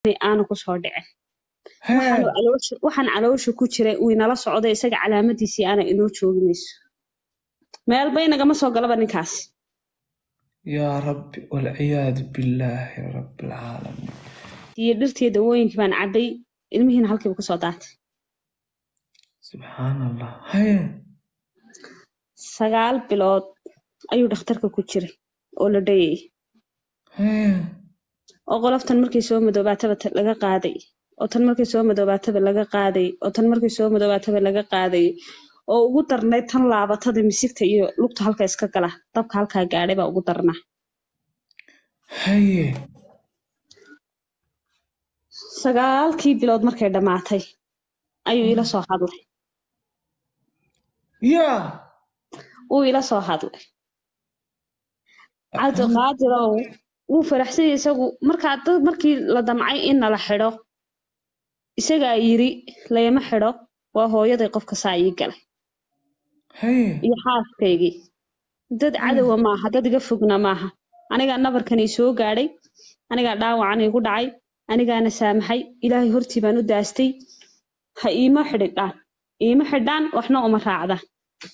aanu kusoo dhicin hee waxaan caloosha waxaan caloosha ku jiray uu inala socday isaga calaamadiisii aana inoo jooginayso meelba inagama soo galaba ninkaas yaa rabbi walciyaadu billaahi rabbi alcaalamiin iyo dhirtii dawooyinkii baan cabbay ilmihiina halkiiba kusoo daatay subxaan allah hee sagaal bilood ayuu dhakhtarka ku jiray oo la dhayay hee oo qoloftan markay soo madoobaataba ta- laga qaaday oo tan markay soo madoobaataba laga qaaday oo tan markay soo madoobaataba laga qaaday oo ugu darnayd tan laabatada misigta iyo lugta halka iska gala dabka halkaa gaadhay baa ugu darnaa haye sagaalkii bilood markay dhammaatay ayuu ila soo hadlay yaa wuu ila soo hadlay cabdiqaadirow wuu faraxsan yahay isagu markaa dad markii la damcay in nala xidho isagaa yiri layma xidho waa hooyaday qofka saa ii galay haye iyo xaaskaygii dad cadowa maaha dad iga fogna maaha anigaa nabarkan ii soo gaadhay anigaa dhaawacan iigu dhacay anigaana saamaxay ilaahay hortii baan u daastay ha iima xidhidhaan iima xidhaan waxna uma raacdaan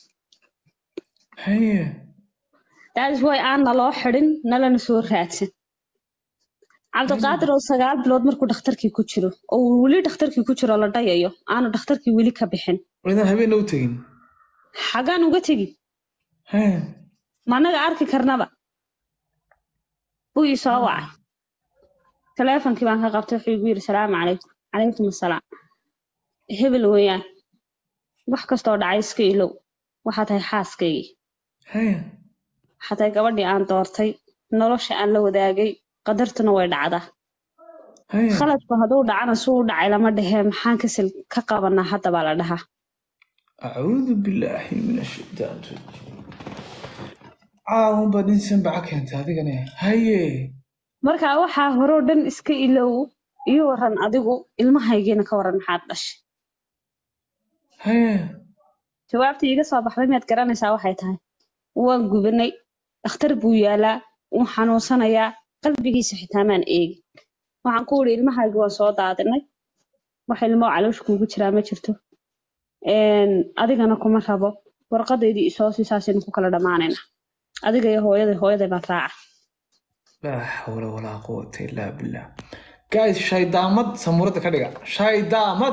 haye that's why aan naloo xidhin nalana soo raadsan cabdiqaadir oo sagaal bilood markuu dhakhtarkii ku jiro oo uu weli dhakhtarkii ku jiro la dhayayo aanu dhakhtarkii weli ka bixin idan habeenna u tegin xagaan uga tegi hee ma annaga arki karnaba buu ii soo wacay taleefonkii baan ka qabtay wuxuu igu yidhi salaamu calaykum calaykum assalaam hebel weeyaan wax kastoo dhacay iska ilow waxaa tahay xaaskaygii hee waxaa tahay gabadhii aan doortay nolosha aan la wadaagay qadartuna way dhacdaa haye khaladku hadduu dhacana suu u dhacay lama dhehee maxaan kasal ka qabanaa hadda baa la dhahaa acuudu billaahi min ashaytaan rajiim caawun baa nin sanbaca keentay adigane haye marka waxaa horoo dhan iska ilow iyo waran adigu ilmahaygiina ka waran maxaad dhashay haye jawaabtii iga soo baxday miyaad garanaysaa waxay tahay waan gubanay dhakhtar buu yaalaa wuu xanuunsanayaa qalbigiisa xitaa maan eegin waxaan ku wiri ilmahaygi waan soo daadinay wax ilmoo caloosha kuugu jiraa ma jirto Een, adigana kuma rabo warqadaydii isoo sii saasaynu ku kala dhammaanayna adiga iyo hooyaday hooyaday baan raaca laa xawla walaa quwata illaa billah guys shaydaamad samuurada ka dhiga shaydaamad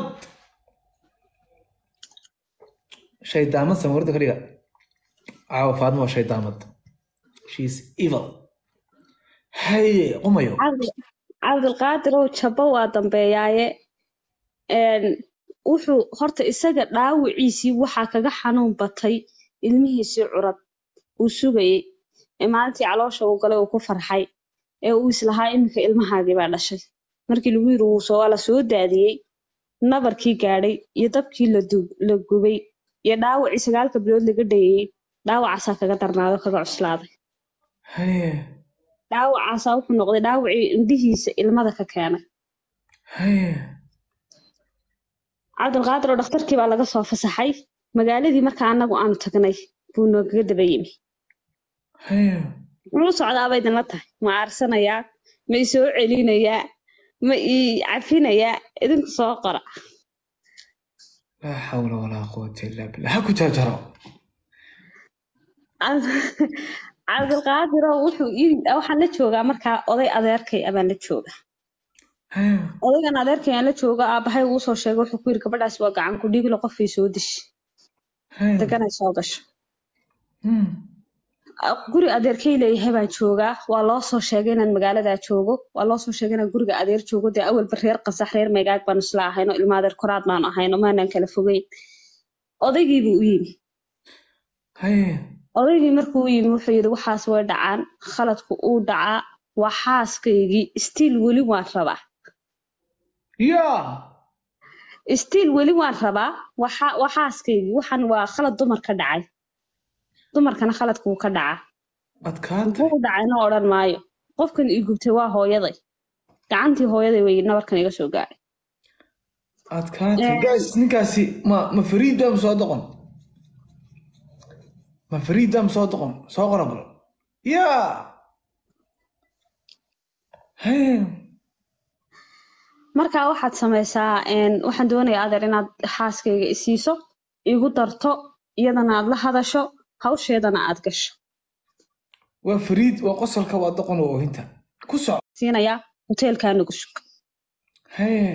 shaydaamad samuurada ka dhiga caawa faadma waa shaydaamad sheis evil haye qumayo cabdi cabdilqaadirow jabbo waa dambeeyaaye Een, wuxuu horta isaga dhaawiciisii waxaa kaga xanuun batay ilmihiisii curad uu sugayey ee maalintii caloosha uu galay uu ku farxay ee uu islahaa iminka ilmahaagii baa dhashay markii lagu yiri wuu soo la soo daadiyey nabarkii gaadhay iyo dabkii la du- la gubay iyo dhaawacii sagaalka bilood laga dhayay dhaawacaasaa kaga darnaaday oo kaga cuslaaday haye dhaawacaasaa wuxuu noqday dhaawacii indhihiisa ilmada ka keenay haye cabdilqaadir oo dhakhtarkii baa laga soo fasaxay magaaladii marka anagu aanu tagnay buu noogaga daba yimi haye muxuu socdaa bay idinla tahay ma aarsanayaa ma i soo celinayaa ma ii cafinayaa idinku soo qora laa xawla walaa quwata illaa billah ha ku jaajaro cabdilqaadiroo wuxuu ii- waxaan la joogaa markaa oday adeerkay abaan la jooga haye odaygan adeerkay aan la jooga aabahay uu soo sheegay wuxuu ku yiri gabadhaas waa gacan ku dhiiglo qofkay soo dishi haye deganay soo gasho Hmm. guri adeerkay leeyahay baan joogaa waa loo soo sheegay inaan magaaladaa joogo waa loo soo sheegay inaan guriga adeer joogo dee awalba reer qasax reer meegaag baan isla ahayno ilma adeer koraad baan ahayno maanaan kala fogeyn odaygiibuu u yimi haye odaygii markuu u yimi wuxuu yidhi waxaas way dhacaan khaladku uu dhacaa waa xaaskaygii stiil weli waan rabaa yaa stiil weli waan rabaa waa xa- waa xaaskaygii waxan waa khalad dumar ka dhacay dumarkana khaladku wuu ka dhacaa adkaatay muxuu u dhacayna odhan maayo qofkan ii gubtay waa hooyaday gacantii hooyaday wey nabarkan iga soo gaadhay adkaatay guys ninkaasi ma ma fariida ma soo doqon ma fariida ma soo doqon soo qora bal yaa haye markaa waxaad samaysaa een, waxaan doonayaa adeer inaad xaaskayga isiiso igu darto iyadana aad la hadasho hawsheedana aad gasho waa fariid waa qosolka waa doqon waa oohinta ku soco siinayaa hoteelkaa nagu sug haye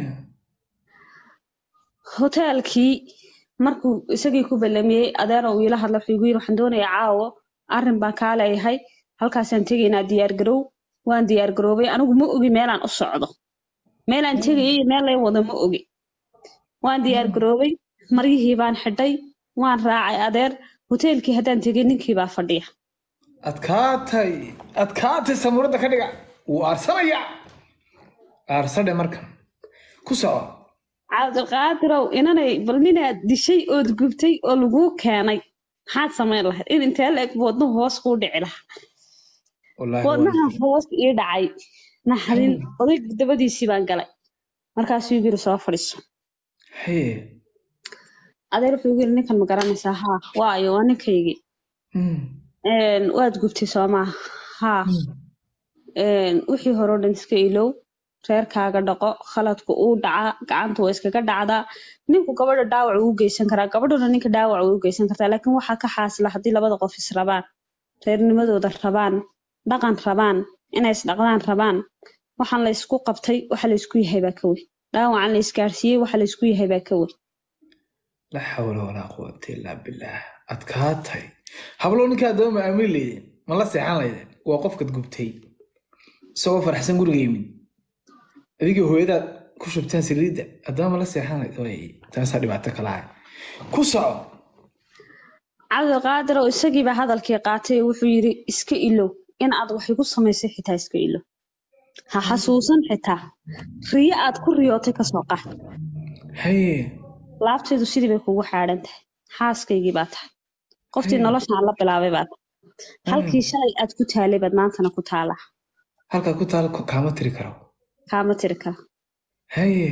hoteelkii markuu isagii ku ballamiyey adeera uu ila hadla wuxuu igu yiri waxaan doonayaa caawo arrin baan kaa leeyahay halkaasaan tegaynaa diyaar garow waan diyaar garoobay anigu ma ogi meelaan u socdo meelaan tegayay iyo meel lay wado ma ogi waan diyaar garoobay maryihii baan xidhay waan raacay adeer hoteelkii haddaan tegay ninkii baa fadhiya adkaatay adkaatay samuuradda ka dhiga wuu aarsanaya aarsadhe markan ku soco cabdiqaadirow inanay bal ninaad dishay ood gubtay oo laguu keenay maxaad samayn lahayd in intee la eg wadnuhu hoos kuu dhici lahaa wallaahi wadnaha waa- hoos ii dhacay naxdin odayg dabadiisii baan galay markaasuu igu yiri soo fadhiiso haye adeer wuxuu igu yiri ninkan ma garanaysaa haa waayo waa ninkaygii Mm. Een, waad gubtay soo maaha haa Een, wixii hore oo dhan iska ilow reerkaaga dhaqo khaladku uu dhacaa gacanta waa iskaga dhacdaa ninku gabadha dhaawac uu u geysan karaa gabadhuna ninka dhaawac uu u geysan kartaa laakiin waxaa ka xaasila haddii labada qof is rabaan reernimadooda rabaan dhaqan rabaan inay isdhaqdaan rabaan waxaan la isku qabtay waxa la isku yahay baa ka wey dhaawacan la isgaarsiiyey waxa la isku yahay baa ka wey laa xawla walaa quwata illaa billaah adkaatay hablo ninka addaba ma aamin leydeen ma la seexan laydeen waa qofkad gubtay isagoo faraxsan guriga yimid adigii hooyadaad ku shubteen saliidda addaba ma la seexan layd way taasaa dhibaato kala ah ku soco cabdiqaadir oo isagiiba hadalkii qaatay oo wuxuu yidhi iska ilow in aad wax igu samaysay xitaa iska ilow ha xasuusan xitaa riyo aad ku riyootay kasoo qaad haye laabteedu sidii bay kugu xaadhan tahay xaaskaygii baa tahay qoftii Hmm. noloshaan la bilaabay baa tahay halkii shalay aad ku taalay baad maantana ku taalaa halkaa ku taal kaama tiri karo kaama tiri kara haye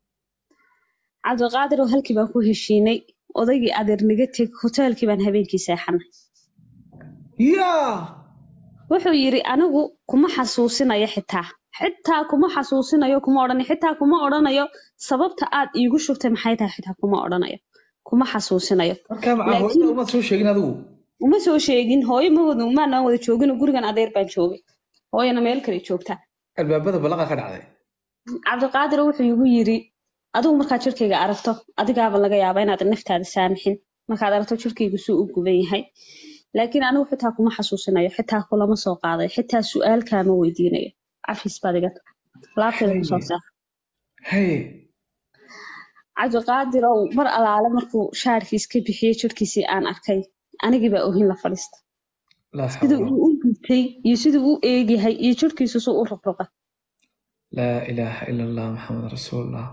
cabdiqaadir oo halkii baan ku heshiinay odaygii adeer naga teg hoteelkii baan habeenkii seexanay yaa wuxuu yidhi anigu kuma xasuusinayo xitaa xitaa kuma xasuusinayo kuma odhanayo xitaa kuma odhanayo sababta aad iigu shubtay maxay tahay xitaa kuma odhanayo kuma xasuusinayo markaa macaa Laakiin- hooyada umaad soo sheegin adigu uma soo sheegin hooyo ma wada umaanaan wada joogin gurigan adeer baan joogay hooyana meel kale joogtaa albaabada ballaqa ka dhacday cabdiqaadir wuxuu igu yidhi adigu markaad jirkayga aragto adigaaba laga yaabaa inaad naftaada saamixin markaad aragto jirkaygu suu u guban yahay laakiin anigu xitaa kuma xasuusinayo xitaa kulama soo qaadayo xitaa su-aal kaama weydiinayo cafis baad iga tahay laabteeda kusoo saar haye cabdiqaadirow mar alaale markuu shaarkiis ka bixiyey jirkiisii aan arkay anigiibaa ohin la fadhiista laa siduu xawla uu u gubtay iyo siduu u eegyahay iyo jirkiisu suu u ruqruqa laa ilaaha ila allah maxamed rasuulullah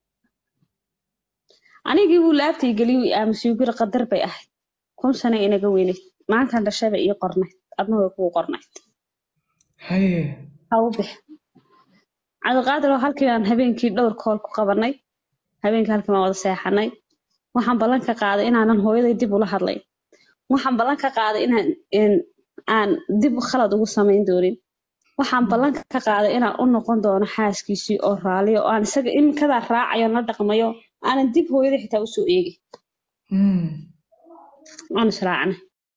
anigii buu laabtay geliyu i aamusay guri qadar bay ahayd kun sano inaga weynayd maantan dhashaba ii qornayd adna way kugu qornayd haye ha u bix cabdiqaadir oo halkii baan habeenkii dhowr kool ku qabanay habeenkii halkii baan wada seexanay waxaan ballan ka qaaday inaanan hooyaday dib ula hadlayn waxaan ballan ka qaaday inaan in- aan dib khalad ugu samayn doonin waxaan ballan ka qaaday inaan u noqon doono xaaskiisii oo raaliyo oo aan isaga iminkadaa raacayo la dhaqmayo aanan dib hooyaday xitaa usoo eegin Mm. waan israacnay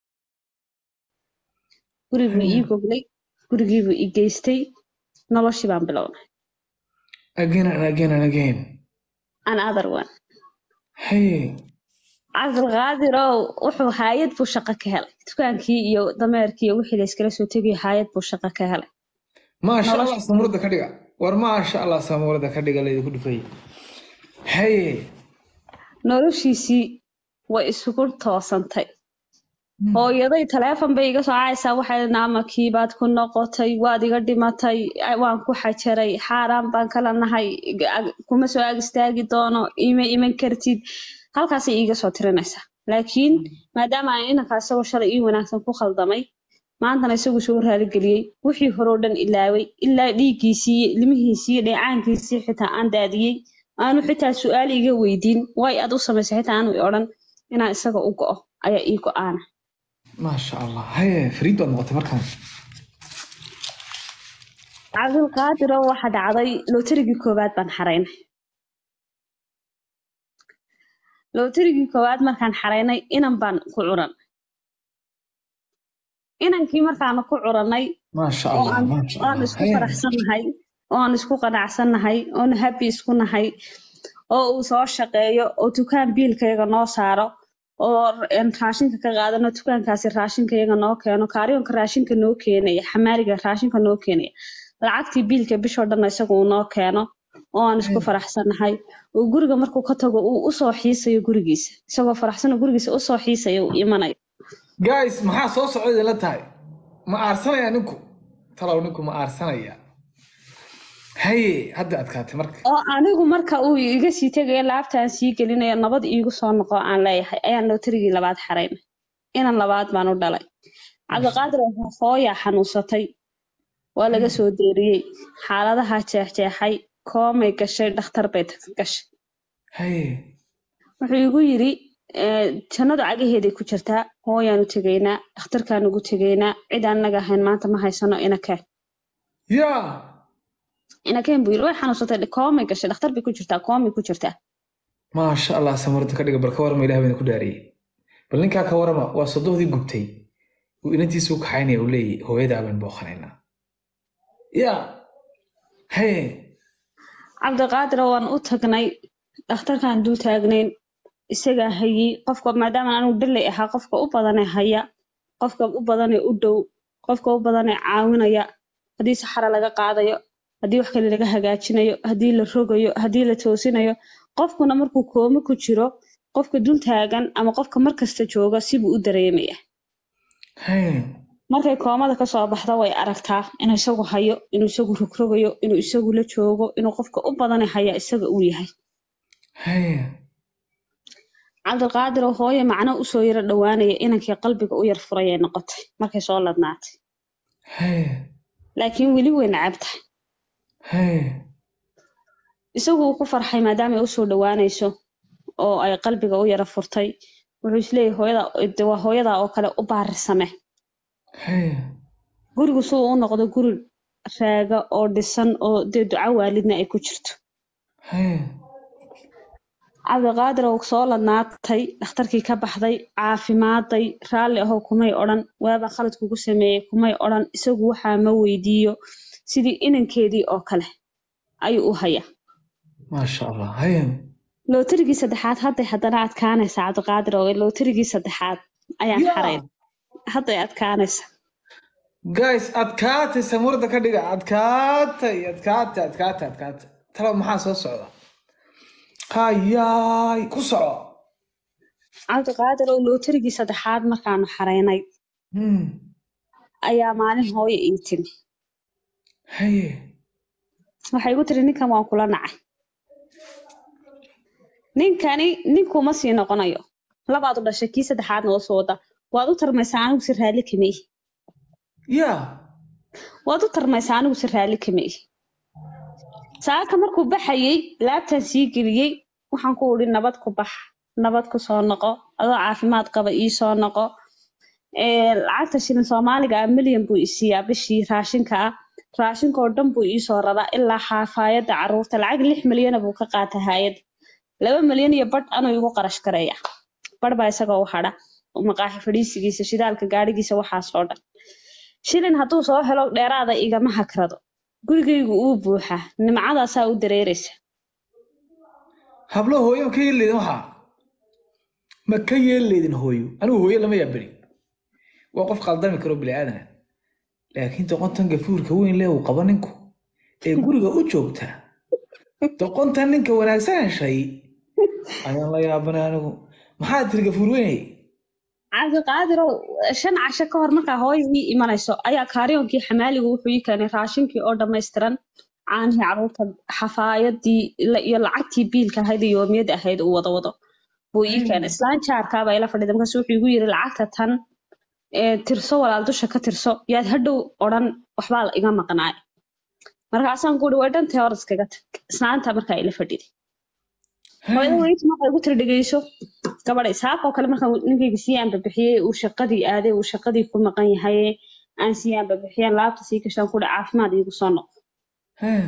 guriguu ii goglay gurigiibuu i geystay noloshii baan bilownay again and again and again an other one haye cabdilqaadirow wuxuu haayad buu shaqo ka helay dukaankii iyo dameerkii iyo wixii la iskala soo tegay haayad buu shaqo ka helay maasha Nolosha- allah samuurada ka dhiga war maasha allah samuurada ka dhiga laydinku dhufay haye noloshiisii way isugu toosantay hooyaday taleefon bay iga soo caysaa waxay naamakii baad ku noqotay waad iga dhimatay ay- waan ku xajaray xaaraan baan kala nahay ag- kuma soo ag istaagi doono ima iman kartid halkaasay iiga soo tirinaysaa laakiin maadaama aan inankaa isagoo shalay ii wanaagsan ku khaldamay maantana isagu soo raaligeliyey wixii hore oo dhan ilaaway ilaa dhiiggiisii iyo ilmihiisii iyo dheecaankiisii xitaa aan daadiyey aanu xitaa su-aal iga weydiin way aad u samaysay xitaa aanu i odhan inaan isaga u go'o ayaa ii go'aana maasha allah haye fariid baad noqotay markaan cabdulqaadir oo waxa dhacday lootarigii koowaad baan xaraynay lootarigii koowaad markaan xaraynay inan baan ku curan inankii markaanu ku curannay maasha oo allah aan maasha oo aan allah isku Hey. faraxsannahay oo aan isku qanacsannahay oon happy isku nahay oo uu soo shaqeeyo oo dukaan biilkayga noo saaro oo een raashinka ka qaadano dukaankaasi raashinkayaga noo keeno kaaryoonka raashinka noo keenaya xamaaliga raashinka noo keenaya lacagtii biilka bishoo dhan isaga uu noo keeno oo aan isku faraxsannahay oo guriga markuu ka tago uu usoo xiisayo gurigiisa isagoo faraxsan oo gurigiisa usoo xiisayo uu imanayo guys maxaa soo socda idinla tahay ma aarsanaya ninku talow ninku ma aarsanaya haye hadda adkaatay marka oo anigu marka uu iga sii tegayo laabtaan sii gelinayo nabad iigu soo noqo aan leeyahay ayaan lootarigii labaad xaraynay inan labaad baan u dhalay cabdiqaadir wuxuu hooyaa xanuunsatay waa laga soo deeriyey xaaladaha jeexjeexay koomay gashay dhakhtar bay tag gashay haye wuxuu igu yidhi "Eh, jannadu cagaheeday ku jirtaa hooyaanu tegaynaa dhakhtarkaan ugu tegaynaa cid aan naga ahayn maanta ma haysano inakeen yaa inakeen buu yidhi way xanuunsatay koomay gashay dhakhtar bay ku jirtaa koomay ku jirtaa maasha allah samarda ka dhiga bal ka warama ilaah baan ku dhaariyey bal ninkaa ka warama waa sodohdii gubtay uu inantiisa u kaxaynaya uu leeyahy hooyadaa baan booqanaynaa yaa haye cabdiqaadir waan u tagnay dhakhtarkaan dul taagnayn isagaa hayey qofka maadaama anigu dhalay ahaa qofka u badanee haya qofka u badanee u dhow qofka u badanee caawinaya haddii saxara laga qaadayo haddii wax kale laga hagaajinayo haddii la rogayo haddii la toosinayo qofkuna markuu koomo ku jiro qofka dul taagan ama qofka markasta jooga sibuu u dareemaya haye markay koomada kasoo baxda way aragtaa inuu isagu hayo inuu isagu rogrogayo inuu isagu la joogo inuu qofka u badane haya isaga uu yahay haye cabdiqaadir oo hooye macno usoo yaro dhowaanaya inankii qalbiga u yar furayay noqotay markay soo ladnaatay haye laakiin weli way nacab tahay haye isagu uu ku farxay maadaama ay usoo dhowaanayso oo ay qalbiga u yara furtay wuxuu isleeyahay hooyada de waa hooyadaa oo kale u baarisame haye gurigu si uu u noqdo guri raaga oo dhisan oo dee duco waalidna ay ku jirto haye cabdiqaadir oo soo ladnaatay dhakhtarkii ka baxday caafimaaday raalli ahoo kumay odhan waaba khalad kugu sameeyey kumay odhan isagu waxaa ma weydiiyo sidii inankeedii oo kale ayuu u hayaa maasha allah haye lootarigii saddexaad hadday haddana adkaanaysaa cabdiqaadir oo lootarigii saddexaad ayaan Yaa. xarayn hadday adkaanaysa guys adkaatay samurda ka dhiga adkaatay adkaatay adkaatay adkaatay talow maxaa soo socda hayaay ku soco cabdiqaadir oo lootarigii saddexaad markaanu xaraynay Hmm. ayaa maalin hooyo ii timi haye waxay igu tiri ninkan waan kula nacay ninkani ninkuma sii noqonayo labaad u dhashay kii saddexaadna oo soo wada waad u tarmaysaa anigu si raalli kama ihi yaa waad u tarmaysaa anigu si raalli kama ihi saaka markuu baxayey laabtaan sii geliyey waxaan ku udhi nabad ku bax nabad ku soo noqo adoo caafimaad qaba ii soo noqo Ee, lacagta shilin soomaaliga ah milyan buu isiiyaa bishii raashinka ah raashinka oo dhan buu iisoo raraa ilaa xafaayadda caruurta lacag lix milyana buu ka qaata hayad laba milyan iyo badh anuu igu qarash gareeya badh baa isagoo u hadha maqaaxi fadhiisigiisa shidaalka gaadhigiisa waxaasoo dhan shilin hadduu soo helo dheeraada igama hakrado gurigaygu uu buuxaa nimcadaasaa u dareeraysa hablo hooyo ma ka yeelleydin waxaa ma ka yeelleydin hooyo anigu hooyo lama yaabari waa qof qaldami karo bini aadana laakiin doqontan gafuurka weyn leh uu qabo ninku ee guriga u joogta doqontan ninka wanaagsan heshay ayaan la yaabanay anigu maxaa tiri gafuur weynay cabdiqaadirow shan casho ka hor markaa hooyo ii imanayso ayaa kaariyoonkii xamaaligu wuxuu ii keenay raashinkii oo dhammaystiran caanihii caruurta xafaayadii la- iyo lacagtii biilka ahayd iyo yoomiyada ahayd uu wada wado buu ii keenay islaan jaarkaaba ila fadhida markaas wuxuu igu yiri lacagta tan ee tirso walaal dusha ka tirso yaad hadhow odhan waxbaa la iga maqnaay markaasaan ku uhi way dhantay hor iskaga tag islaanta markaa ila fadhiday hooyada weyt markaa igu tiri dhegeyso gabadhay saakoo kale markaan ninkayga sii aanbabixiyey uu shaqadii aaday uu shaqadii ku maqan yahay aan sii aanbabixiyeen laabta sii gashaan kuhi caafimaad iigu soo noqo Hee.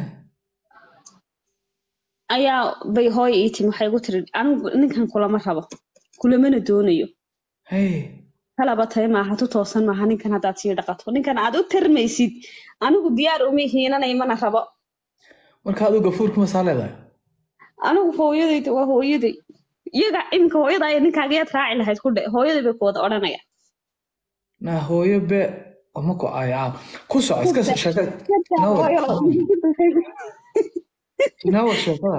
ayaa bay hooyo ii timi waxay igu tiri anigu ninkan kulama rabo kulamana doonayo Hee. kalaba tahay maaha tu toosan maaha ninkan haddaad sii dhaqato ninkan aad u tarmaysid anigu diyaar uma hiinanay mana rabo marka adigu gafuurka masaa leedahay anigu hooyadayda waa hooyaday iyaga iminka hooyada ay ninkaaga yaad raaci lahayd ku dhe hooyaday bay ku wada odhanaya naa hooyo be ma ku aayaa ku soco iska soo sheeka nawad nawad sheekada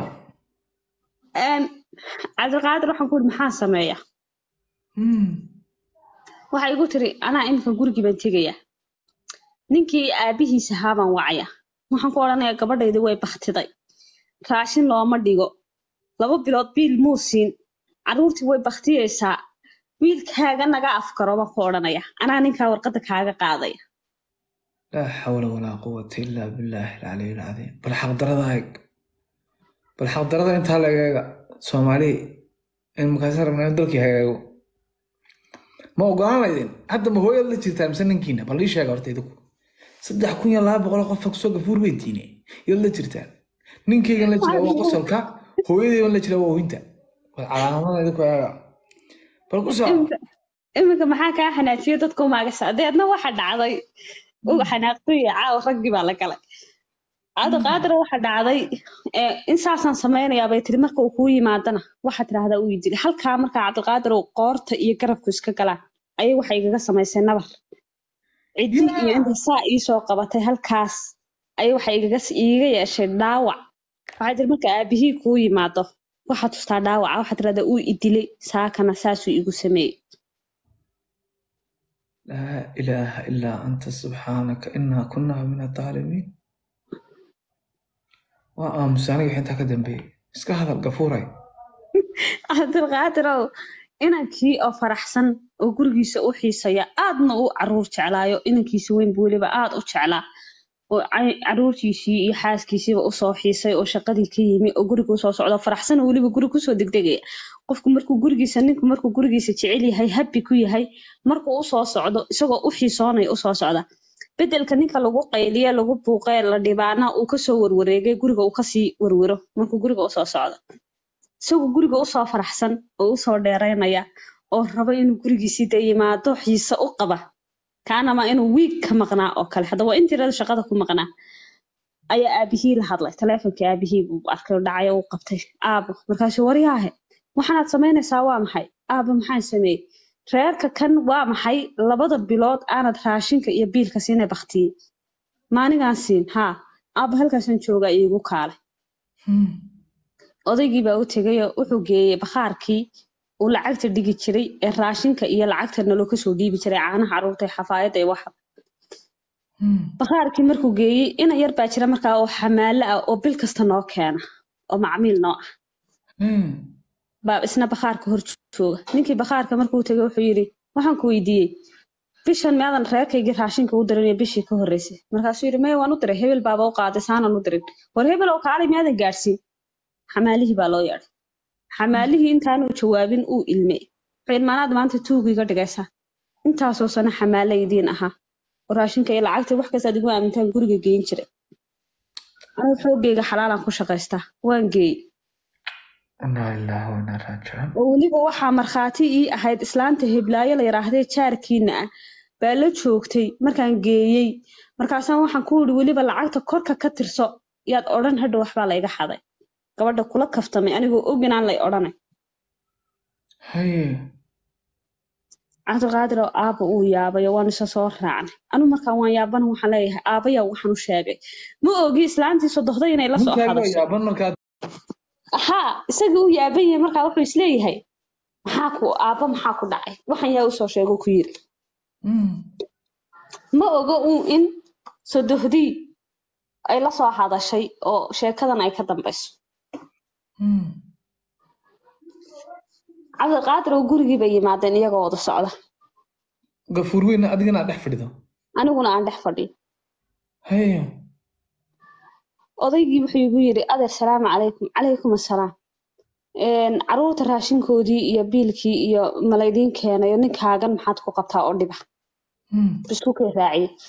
cabdiqaadir waxaan ku ihi maxaa sameeya Hmm. waxay igu tiri anaa iminka gurigii baan tegaya ninkii aabihiis ahaa baan wacaya waxaan ku odhanayaa gabadhaydi way baktiday raashin looma dhigo laba bilood biil muu siin carruurtii way baktiyeysaa wiilkaaga naga afkaro baan ku odhanaya anaa ninkaa warqadda kaaga qaadaya laa xawla walaa quwata ilaa billaahi alcaliy alcadiim bal xaqdarada eeg bal xaqdarada intaa laga eega soomaali in markaasi rabnaa in dalkii hagaago ma ogolaanaydin hadda ma hooyaad la jirtaa mise ninkiina bal ii sheega horta idinku saddex kun iyo laba boqol oo qof kusoo gafuur weydiine yaad la jirtaan ninkaygan la jira waa qosolka hooyadaygan la jira waa oohinta bal calaamadada idinku eega bal ku soco iminka iminka maxaa kaa xanaajiyo dadka umaagasa deedna waxa dhacday uga xanaaqtay caawa raggii baa la galay cabdiqaadira waxa dhacday ee, in saasaan samaynayaa bay tiri marka uu kuu yimaadana waxaa tidhaahdaa uu dili halkaa markaa cabdiqaadir uu qoorta iyo garabku iska galaan ayay waxay igaga samaysay nabar ciddi iyo inta saa iisoo qabatay halkaas ayay waxay igaga iiga yeeshay dhaawac waxay tiri marka aabihii kuu yimaado waxaad tustaa dhaawaca waxaad tidhahdaa uu idilay saakana saasuu igu sameeyey laa ilaaha ilaa anta subxaanaka inaa kunaa min adaalimiin waa aamusa aniga wixii intaa ka dambeeyey iska hadal gafuuray cabdilqaadirow inankii oo faraxsan oo gurigiisa u xiisaya aadna u caruur jeclaayo inankiisa weynba weliba aad u jeclaa oo ca- caruurtiisii iyo xaaskiisiiba usoo xiisay oo shaqadii ka yimi oo guriga usoo socdo faraxsan oo weliba guri kusoo degdegaya qofku markuu gurigiisa ninku markuu gurigiisa jecel yahay habi ku yahay markuu usoo socdo isagoo u xiisoonaya usoo socda bedelka ninka lagu qayliye lagu buuqee la dhibaana uu kasoo warwareegay guriga uu kasii warwaro markuu guriga usoo socdo isagoo guriga usoo faraxsan oo usoo dheereynaya oo rabo inuu gurigiisii de yimaado xiise u qaba kaanama inuu wiig ka maqnaa oo kale haddaba waa intii rada shaqada ku maqnaa ayaa aabihii la hadlay taleefonkii aabihii buu arkay oo dhacay oo uu qabtay aabo markaasuu waryaahe waxaanaad samaynaysaa waa maxay aabo maxaan sameeyey reerka kan waa maxay labada bilood aanad raashinka iyo biilka siinay baktiyey maanigaan siin haa aabo halkaasaan joogaa iigu kaalay odaygii baa u tegay oo wuxuu geeyey bakhaarkii uu lacagta dhigi jiray ee raashinka iyo lacagta naloo kasoo dhiibi jiray caanaha caruurta ee xafaayadda iyo waxa bakhaarkii markuu geeyey ina yar baa jira markaa oo xamaalo ah oo bil kasta noo keena oo macmiil noo ah baa isna bakhaarka hor jooga ninkii bakhaarka markuu tegay wuxuu yidhi waxaan ku weydiiyey bishan miyaadan reerkaygii raashinka u dirin iyo bishii ka horreysay markaasuu yidhi maya waan u diray hebel baaba u qaaday saanan u dirin war hebel oo kaalay miyaadan gaadhsiin xamaalihii baa loo yeedhay xamaalihii intaanuu jawaabin uu ilmey wuxuu yidhi maanaad maanta tuugu iga dhigaysaa intaasoo sano xamaale idiin ahaa oo raashinka iyo lacagta wax kastaad igu aamintaan guriga geyn jiray anigu xoogayga xalaalaan ku shaqaystaa waan geeyey inaa ilaahi wa inaa raajicuun oo weliba waxaa markhaati ii ahayd islaanta heblaayo la yidhaahdee jaarkiina ah baa la joogtay markaan geeyey markaasaan waxaan ku yidhi weliba lacagta korka ka tirso yaad odhan hadha waxbaa layga xaday gabadha kula kaftamay anigoo og inaan lay odhanay haye cabdiqaadir oo aaba uu yaabayo waan isa soo raacnay anu markaan waan yaabana waxaan leeyahay aabaya waxaan u sheegay ma ogi islaantii sodohday inay la soo ninkaaga hadasho yaaban markaad haa isagii u yaaban yahay markaa wuxuu isleeyahay maxaa ku aaba maxaa ku dhacay waxan yaa usoo sheego ku yiri ma ogo uun in sodohdii ay la soo hadashay oo sheekadan ay ka dambayso cabdiqaadir oo gurigii bay yimaadeen iyagoo wada socda gafuur weyna adigana aad dhex fadhido aniguna aan dhex fadhiyo haye odaygii wuxuu igu yidhi adeer salaamu calaykum calaykum assalaam Een, caruurta raashinkoodii iyo biilkii iyo malaydiin keenayo ninkaagan maxaad ku qabtaa oo dhiba isku kay raaciyey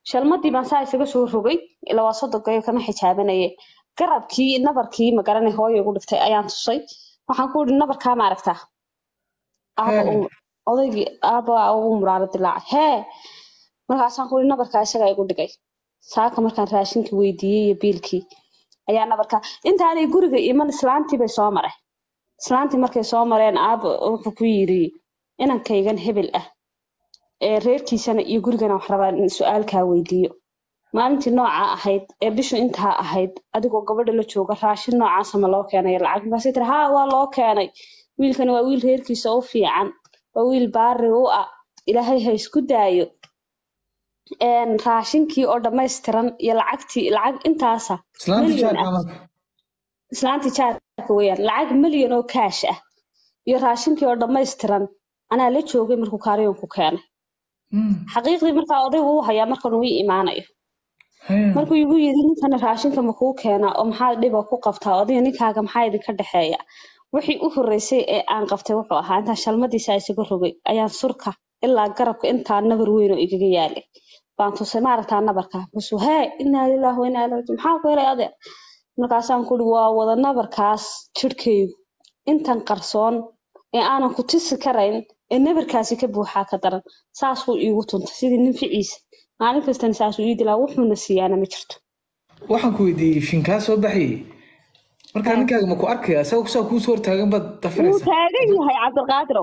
shalmadii baan saa isaga soo rogay ilaa waa sodogayo kama xijaabanaye garabkii nabarkii magaranay hooyo igu dhiftay ayaan tusay waxaan ku ihi nabarkaa ma aragtaa aaba Hee. uu- odaygii aaba ugu muraaro dilaacay hee markaasaan ku ihi nabarkaa isagaa igu dhigay saaka markaan raashinkii weydiiyey iyo biilkii ayaa nabarkaa intaanay guriga iman islaantii bay soo mareen islaantii markay soo mareen aaba wuxuu ku yidhi inankaygan hebel ah ee reerkiisana iyo gurigana wax rabaa in su-aalkaa weydiiyo maalintii noocaa ahayd ee bishu intaa ahayd adigoo gabadha la jooga raashin noocaasa ma loo keenayo lacag markaasay tiri haa waa loo keenay wiilkani waa wiil reerkiisa u fiican waa wiil baari u ah ilaahay ha isku daayo Een, raashinkii oo dhammaystiran iyo lacagtii lacag intaasa islaanta milyan jaarka ah marka islaantii jaarka weeyaan lacag milyan oo kaash ah iyo raashinkii oo dhammaystiran anaa la joogay markuu kaariyonku keenay Mm. xaqiiqdii markaa odaygu uu hayaa markan uu ii imaanayo Hee. markuu igu yidhi ninkana raashinka ma kuu keenaa oo maxaa dhiba ku qabtaa odayga ninkaaga maxaa idinka dhexeeya wixii u horreysay ee aan qabtay wuxuu ahaa intaan shalmadiisa isaga rogay ayaan surka ilaa garabka intaa nabar weyn oo igaga yaalay baan tusay maaragtaa nabarka musuu hee inaa lilaahi wa inaa ilaihi raajicuun maxaa ku helay adeer markaasaan ku ihi waa wada nabarkaas jidhkaygu intan qarsoon ee aanan ku tisi karayn ee nabarkaasi ka buuxaa ka daran saasuu iigu tuntay sidii nin ficiisa maalin kastana saasuu ii dilaa wuxuuna siiyaana ma jirto waxaan ku weydiiyey shinkaa soo baxayey markaa ninkaaga ma ku arkaya isaga saa kuusoo hortaagan baad wuu dafiraysaa taagan yahay cabdilqaadirow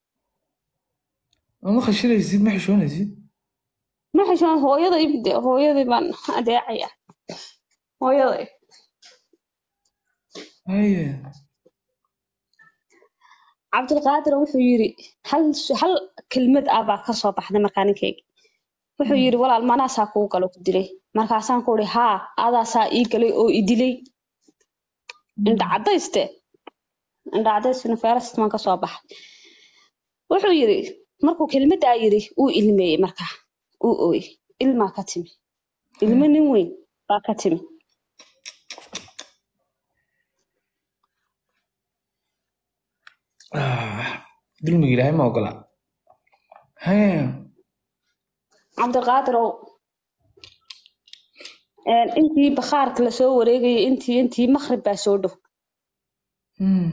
ma khashiraysid ma xishoonaysid ma xishoon hooyaday de hooyaday baan adeecaya hooyaday haye cabdilqaadir wuxuu yiri hal su- hal kelmad ah baa kasoo baxday markaa ninkayga wuxuu yiri walaal manaasaa kuu galo ku dilay markaasaan ku ihi haa adaasaa ii galay oo i dilay indha cadayste indha cadaysina feerast maan kasoo baxay wuxuu yiri markuu kelmadaa yiri uu ilmeeyey markaa uu ooyey ilmaa ka timi ilmo nin weyn baa ka timi Ah, dulmiga ilaahay ma ogola haye cabdiqaadirow een, intii bakhaarka lasoo wareegayay intii intii maqrib baa soo dhow Mm.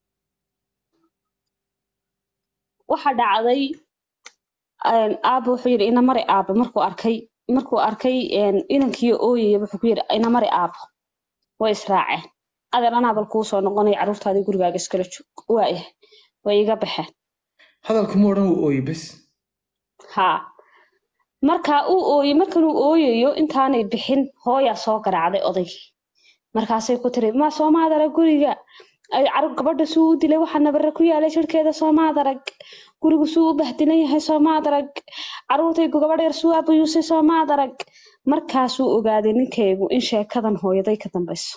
waxa dhacday een, aaba wuxuu yidhi inamari aaba markuu arkay markuu arkay een, inankii ooyaya wuxuu ku yidhi inamari aabo way israaceen adeer anaa bal kuu soo noqonaya carruurtaadii gurigaaga iskala joog waayahay way iga baxeen hadalku ma odhan wuu ooyey bes haa markaa uu ooyey markanuu ooyayo intaanay bixin hooyaa soo garaacday odaygii markaasay ku tiri ma soomaad arag guriga ay carab gabadha suu u dilay waxaa nabare ku yaalay jirhkeeda soomaad arag gurigu suu u bahdilan yahay soomaad arag caruurtay gabadh yar suu abayuusay soomaad arag markaasuu ogaaday ninkaygu in sheekadan hooyaday ka dambayso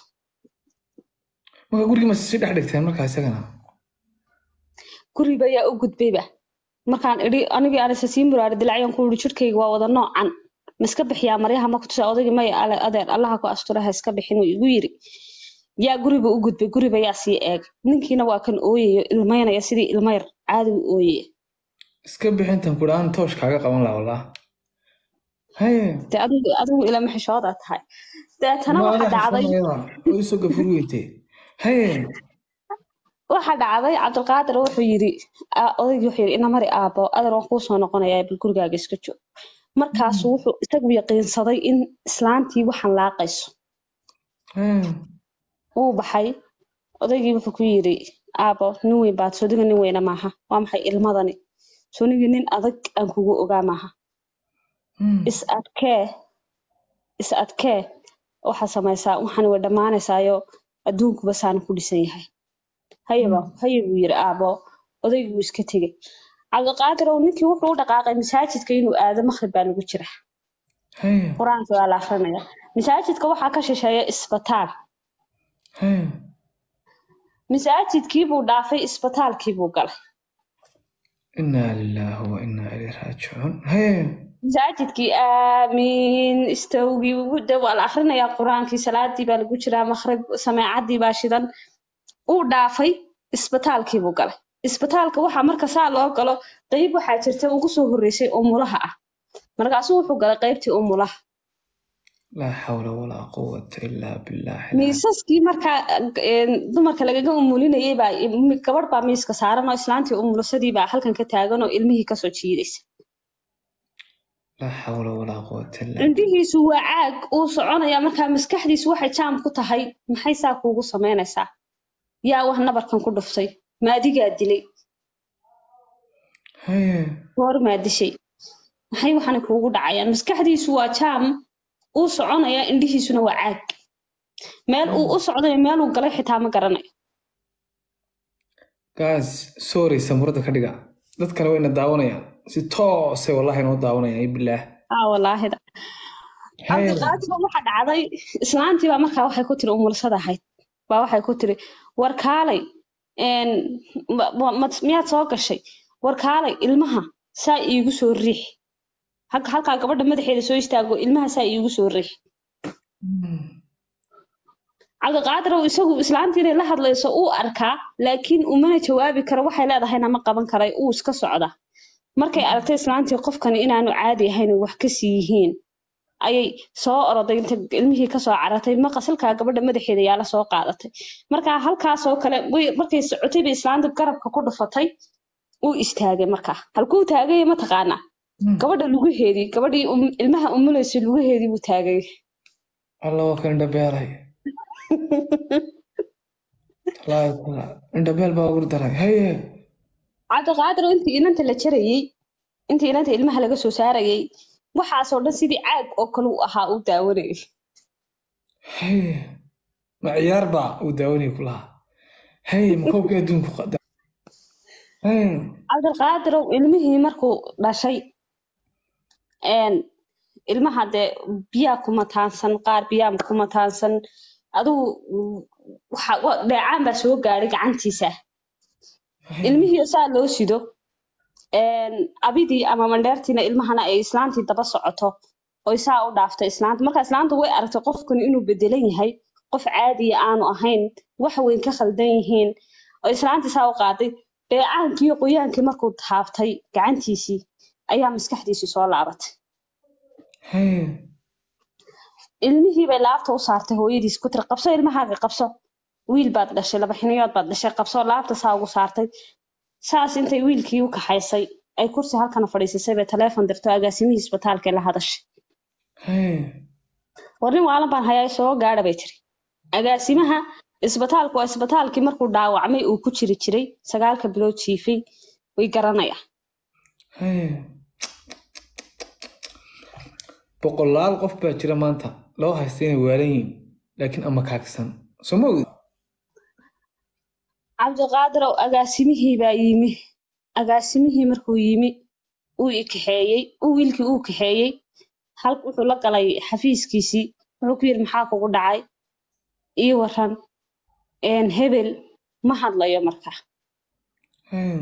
marka gurigii ma sii dhex dhigteen markaa isagana guriba ayaa u gudbayba markaan idhi anigii anise sii muraari dilacyaan ku ihi jirhkayga waa wada noocan ma iska bixiyaa maryaha ma kutusa odaygii maya ale adeer allaha ku astura ha iska bixin uu igu yiri yaa guriba u gudbay guriba yaa sii eeg ninkiina waa kan ooyayo ilmaynaya sidii ilma yar caadi u ooyaya iska bixintan ku dhaan toosh kaaga qaban laha wallah haye de adigu adigu ilama xishooda tahay deetana ma waxa ada dhacday xishoonayada oo isoo gafur weyntee haye waxa dhacday cabdilqaadir wuxuu yiri aa- odaygii wuxuu yiri inamari aabo adeer waan kuu soo noqonayaa bal gurigaaga iska joog markaasuu wuxuu isagu yaqiinsaday in islaantii waxaan laaqayso haye wuu baxay odaygii wuxuu ku yiri aabo nin weyn baad sodiga nin weyna maaha waa maxay ilmadani sonigii nin adag aan kugu ogaa maaha Mm. is adkee is adkee waxaad samaysaa waxaan way dhammaanaysaayo adduunkuba saana ku dhisan yahay hayaba haye buu yiri aabo odaygii wuu iska tegey cabdiqaadirow ninkii wuxuu u dhaqaaqay masaajidka inuu aado maqrib baa lagu jira haye qur-aanka waa la akrinaya masaajidka waxaa ka shisheeya isbitaal haye masaajidkii buu dhaafay isbitaalkii buu galay inaa lilaahi wa inaa ilayhi raajicuun haye masaajidkii aamiin istowgii ugu dhow waa la akrinayaa qur-aankii salaadii baa lagu jiraa maqrib sameecadii baa shidan uu dhaafay isbitaalkii buu galay isbitaalka waxaa marka saa loo galo qeyb waxaa jirta ugu soo horreysay oo mulaha ah markaasuu wuxuu galay qaybtii umulaha laa xawla walaa quwata ilaa billah miisaskii markaa een, dumarka lagaga umulinayay baa mi- gabadh baa miiska saaran oo islaantii umulasadii baa halkan ka taagan oo ilmihii kasoo jiidaysa laa xawla walaa quwata illaa cindihiisu waa caag uu soconaya markaa maskaxdiisu waxay jaam ku tahay maxay saa kuugu samaynaysaa yaa wax nabarkan ku dhuftay maadigaa dilay haye goor maa dishay maxay waxana kuugu dhacayaan maskaxdiisu waa jaam uu soconaya indhihiisuna waa caag meel uu u socdayo meel uu galay xitaa ma garanayo gaas sorry samurada ka dhiga dad kale wayna daawanayaan si toosay wallahi noo daawanayaan iyo bilaah aa walaahida haye cabdiqaadir waxa dhacday islaantii baa markaa waxay ku tiri umulasada ahayd baa waxay ku tiri war kaalay een, ma- ma- ma- miyaad soo gashay war kaalay ilmaha saa iigu soo riix halka halkaa gabadha madaxeeda soo istaago ilmaha saa iigu soo riix cabdiqaadir oo isagu islaantii inay la hadlayso uu arkaa laakiin umana jawaabi karo waxay leedahayna ma qaban karay uu iska socda markay aragtay islaantii qofkani inaanu caadi ahayn oo wax kasii yihiin ayay soo oroday inta ilmihii kasoo carartay maqasalkaa gabadha madaxeeda yaala soo qaadatay markaa halkaasoo kale way- markay socotay bay islaanta garabka ku dhufatay uu istaagay markaa halkuu taagay mataqaanaa gabadha lugaheedii gabadhii um- ilmaha umulaysay lugaheedii buu taagay alla waa kan indhabeelay Wallaahi taala, indhabeel baa ugu daray haye cabdiqaadir oo intii inanta la jarayey intii inanta ilmaha laga soo saarayay waxaasoo dhan sidii caag oo kale uu ahaa uu daawanayay haye ma ciyaar baa uu daawanayay ku lahaa haye ma koobkii adduunku qada haye cabdiqaadirow ilmihii markuu dhashay een, ilmaha dee biyaa kuma taansan qaar biyaa kuma taansan adigu waxa wa- dheecaan baa soo gaadhay gacantiisa ilmihii saa loo sido een, abidii ama mandheertiina ilmahana ay islaantii daba socoto oy saa u dhaaftay islaanta marka islaanta way aragtay qofkani inuu bedelan yahay qof caadiya aanu ahayn wax weyn ka khaldan yihiin oo islaantii saa u qaaday dheecaankii iyo qoyaankii markuu taaftay gacantiisii ayaa maskaxdiisii soo laabatay haye ilmihii bay laabta u saartay hooyadiis ku tiri qabso ilmahaaga qabso wiil baad dhashay laba xiniyood baad dhashay qabso laabta saa ugu saartay saas intay wiilkii u kaxaysay ay kursi halkana fadhiisisay bay taleefon dirto agaasimihii isbitaalkee la hadashay haye war nin waalan baan hayaa soo gaadha bay tiri agaasimaha isbitaalku waa isbitaalkii markuu dhaawacmay uu ku jiri jiray sagaalka bilood jiifay way garanayaan haye boqolaal qof baa jira maanta loo haysta inay waalan yihiin laakiin ama kaagsan soo ma ogid cabdiqaadirow agaasimihii baa yimi agaasimihii markuu yimi uu i kaxeeyey uu wiilkii uu kaxeeyey hal wuxuu la galay xafiiskiisii wuxuu ku yidhi maxaa kugu dhacay ii waran een, hebel ma hadlayo marka haye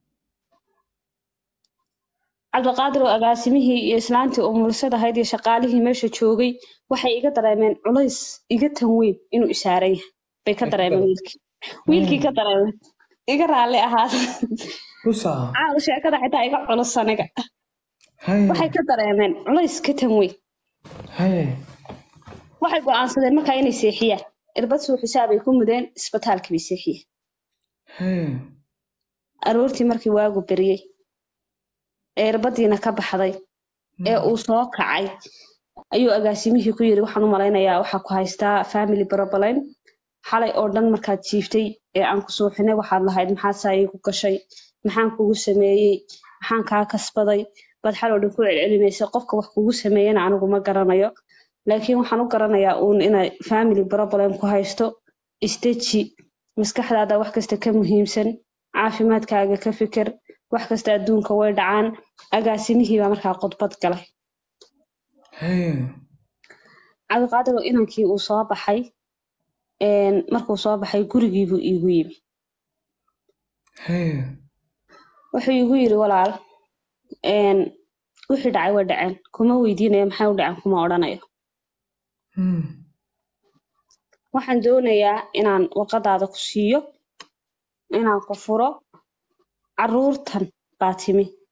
cabdiqaadir oo agaasimihii iyo islaantii umulisada ahayd iyo shaqaalihii meesha joogay waxay iga dareemeen culays iga tan weyn inuu isaaran yahay bay ka dareemeen wiilkii wiilkii ka dareemeen iga raalli ahaa usaa caawa sheekada xitaa iga culus aniga haye waxay ka dareemeen culays ka tan weyn haye waxay go'aansadeen markaa inay seexiyaan irbad suu xisaabay ku mudeen isbitaalkii bay seexiyeen haye aroortii markii waagu beriyey ee irbadiina ka baxday ee uu soo kacay ayuu agaasimihii ku yiri waxaan u malaynayaa waxaa ku haystaa family problem xalay oo dhan markaad jiiftay ee aan ku suuxinay waxaad lahayd maxaa saa iigu gashay maxaan kugu sameeyey maxaan kaa kasbaday baad xal oo dhan ku celcelinaysay qofka wax kugu sameeyana anigu ma garanayo laakiin waxaan u garanayaa uun inay family problem ku haysto isteji maskaxdaada wax kasta ka muhiimsan caafimaadkaaga ka fikir wax kasta adduunka way dhacaan agaasimihii baa markaa khudbad galay haye cabdiqaadir oo inankii uu soo baxay een, markuu soo baxay gurigiibuu iigu yimi haye wuxuu iigu yiri walaal een, wixii dhacay way dhaceen kuma weydiinayo maxay u dhaceen kuma odhanayo Hmm. waxaan doonayaa inaan warqadaada ku siiyo inaan ku furo caruurtan baa timi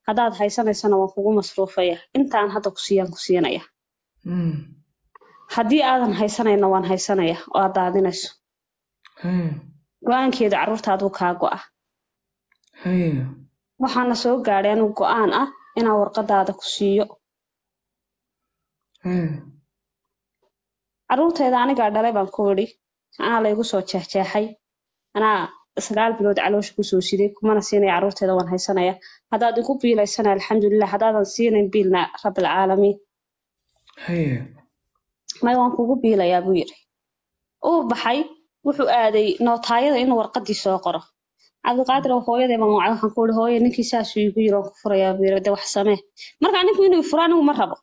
haddaad haysanaysana waan kugu masruufaya intaan hadda ku siiyaan ku siinaya Hmm. haddii aadan haysanayna waan haysanaya oo aad daadinayso Haye. go-aankeeda carruurtaaduu kaa go'a Haye. waxaana soo gaadhay anigu go-aan ah inaan warqadaada ku siiyo Haye. carruurtayda anigaa dhalay baan ku idhi anaa laygu soo jeexjeexay anaa sagaal bilood caloosha kusoo siday kumana siinaya carruurtayda waan haysanaya haddaad igu biilaysana alxamdulilah haddaadan siinayn biilna rabbilcaalamiin Haye. may waan kugu biilayaa buu yidhi uu baxay wuxuu aaday nootaayada inuu warqadii soo qoro cabdiqaadir oo hooyaday baan wacay waxaan ku ihi hooye ninkii saasuu igu yiri waan ku furayaa buu yiri de wax samee marka ninku inuu furo anigu ma rabo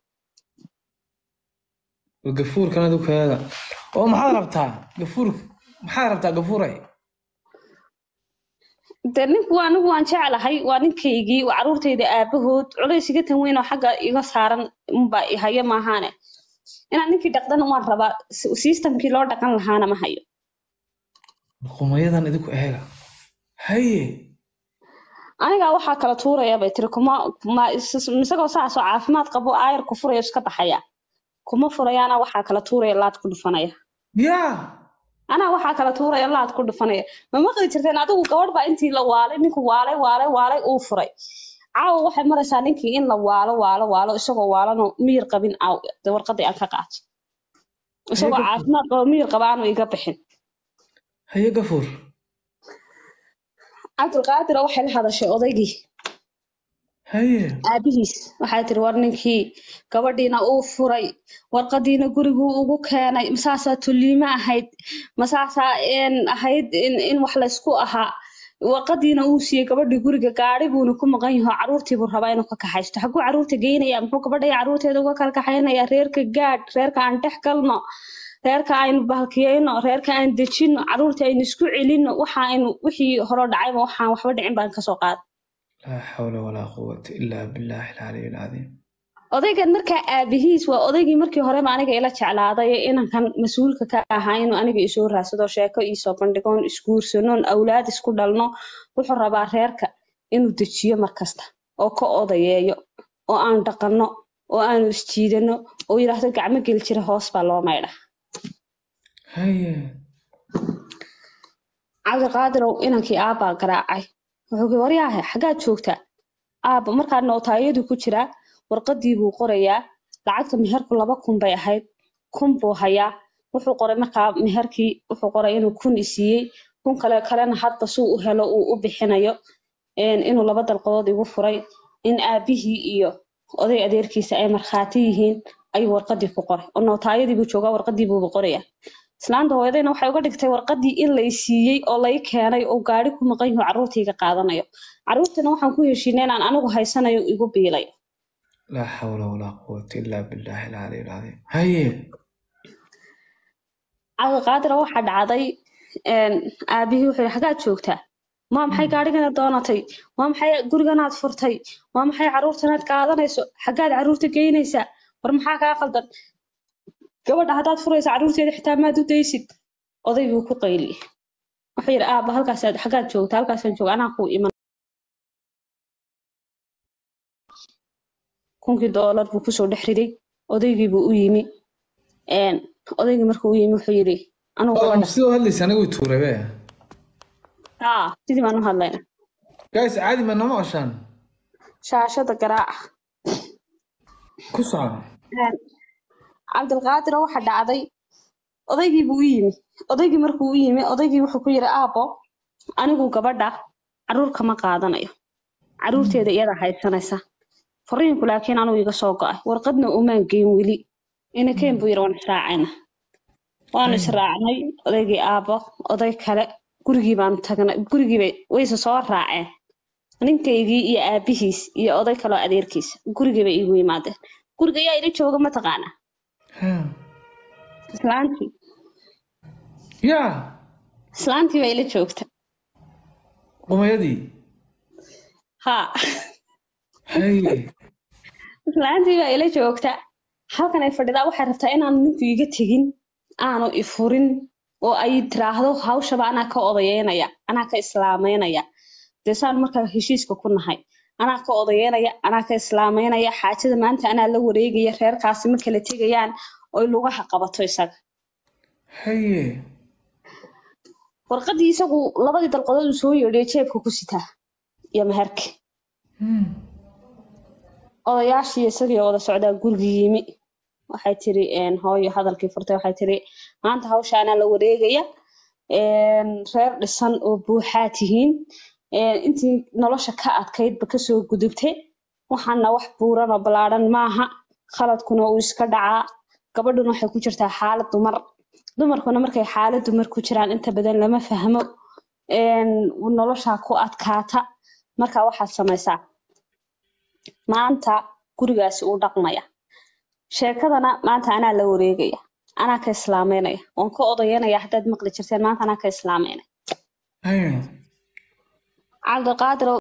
gafuurkan adigu kaada oo maxaad rabtaa gafuurka maxaad rabtaa gafuuray de ninku waa anigu waan jeclahay waa ninkaygii waa carruurtayda aabahood culays iga tan weyn oo xagga iga saaran unbaa i hayo maahaane inaan ninkii dhaqdana waan rabaa s- systemkii loo dhaqan lahaana ma hayo qumayadan idinku eega haye anigaa waxaa kala tuuraya bay tiri kuma kuma is- isagoo saasoo caafimaad qabo aayar ku furayo iska baxaya kuma furayaana waxaa kala tuuraya laad ku dhufanaya yaa anaa waxaa kala tuuraya laad ku dhufanaya ma maqli jirteen adigu gabadh baa intii la waalay ninku waalay waalay waalay uu furay caawa waxay maraysaa ninkii in la waalo waalo waalo isagoo waalanoo miyir qabin aaw de warqadii aan ka qaato isagoo Ayaga- caafimaad qabo miyir qaba aanu iga bixin haye gafuur cabdulqaadir waxay la hadashay odaygii haye aabihiis waxay tiri war ninkii gabadhiina uu furay warqadiina guriguu ugu keenay masaasaa tulliimo ahayd masaasaa een ahayd in, in wax laysku ahaa warqadiina uu siiyey gabadhii guriga gaari buuna ku maqan yaho caruurtiibuu rabaa inuu ka kaxaysto xaguu caruurta geynaya muxuu gabadha iyo caruurteeda uga kala kaxaynaya reerka gaadh reerka aan dhex galno reerka aynu bahalkiyeyno reerka aan dejino caruurta aynu isku celino waxa aynu wixii hore dhacayba waxaan waxba dhicin baan kasoo qaad laa xawla walaa quwata ilaa billaahi alcaliy alcadiim odaygan markaa aabihiis waa odaygii markii horeba aniga ila jeclaaday ee inankan mas-uulka ka ahaa inuu aniga isoo raadsado sheeko iisoo bandhigoon isguursanoon awlaad isku dhalno wuxuu rabaa reerka inuu dejiyo markasta oo ka odayeeyo oo aan dhaqanno oo aanu isjiidano oo yidhaahdo gacmo geli jira hoos baa loo maydha haye cabdiqaadirow inankii aabbaa garaacay wuxuu ku waryaahe xaggaad joogtaa aabba markaa nootaayadu ku jiraa warqadii buu qorayaa lacagta meherku laba kun bay ahayd kun buu hayaa wuxuu qoray markaa meherkii wuxuu qoray inuu kun isiiyey kun kale kalena hadba suu u helo uu u bixinayo een, inuu laba dalqadood igu furay in aabihii iyo oday adeerkiisa ay markhaati yihiin ayuu warqadii ku qoray oo nootaayadii buu joogaa warqadii buuba qorayaa islaanta hooyadayna waxay uga dhigtay warqadii in lay siiyey oo lay keenay oo gaari ku maqan yaho carruurtayga qaadanayo carruurtana waxaan ku heshiinay inaan anigu haysanayo igu biilay laa xawla walaa quwata ilaa billaahi alcaliy alcadiim haye cabdiqaadira waxaa dhacday een, aabihii wuxuu yihi xaggaad joogtaa waa maxay gaarigana doonatay waa maxay guriganaad furtay waa maxay carruurtanaad qaadanayso xaggaad carruurta geynaysaa war maxaa kaa qaldan gabadha haddaad furaysa carruurteeda xitaa maad u daysid oday buu ku qayliyey wuxuu yidhi aabba halkaasaad xaggaad joogta halkaasaan jooga anaa kuu iman kunkii doolar buu kusoo dhex riday odaygii buu u yimi een, odaygii markuu u yimi wuxuu yidhi anugu gabadha sidoo hadlaysa anigu tuuray be haa sidii baan u hadlayna guys caadi ma nama qashaan shaashada garaaca ku soco Een, cabdilqaadir waxa dhacday odaygii buu u yimi odaygii markuu u yimi odaygii wuxuu ku yidhi aabbo anigu gabadha carruur kama qaadanayo carruurteeda iyada haysanaysa fariinku laakiin anugu iga soo go'ay warqadna umaan geyn weli inakeen buu yidhi waan israacayna waanu israacnay odaygii aabbo oday kale gurigii baanu tagnay gurigiibay wayse soo raaceen ninkaygii iyo aabihiis iyo oday kaloo adeerkiis gurigii bay iigu yimaadeen guriga ayaa ila jooga mataqaanaa Ha. islaantii yaa islaantii baa ila joogta qumayadii haa haye islaantii baa ila joogta halkan ay fadhidaa waxay rabtaa inaanu ninku iga tegin aanu ifurin oo ay tiraahdo hawshaba anaa ka odayeynaya anaa ka islaameynaya dee saan markaa heshiiska ku nahay anaa ka odayeynaya anaa ka islaameynaya xaajada maanta anaa la wareegaya reerkaasi ma kala tegayaan oy lugaha qabato isaga haye warqadii isagu labadii dalqadood uu soo yeedhiyo jeebka ku sitaa iyo meherka Hmm. odayaashii isagii wada socdaa gurigii yimi waxay tiri een, hooyo hadalkii furtay waxay tiri maanta hawsha anaa la wareegaya een, reer dhisan oo buuxaa tihiin een, intii nolosha ka adkaydba kasoo gudubtay waxaana wax buuran oo ballaadhan maaha khaladkuna uu iska dhacaa gabadhuna waxay ku jirtaa xaalad dumar dumarkuna markay xaalad dumar ku jiraan inta badan lama fahmo een, noloshaa ku adkaata marka waxaad samaysaa maanta gurigaasi uu dhaqmaya sheekadana maanta anaa la wareegaya anaa ka islaameynaya waan ka odayanaya haddaad maqli jirteen maanta anaa ka islaameynaya haye cabdiqaadir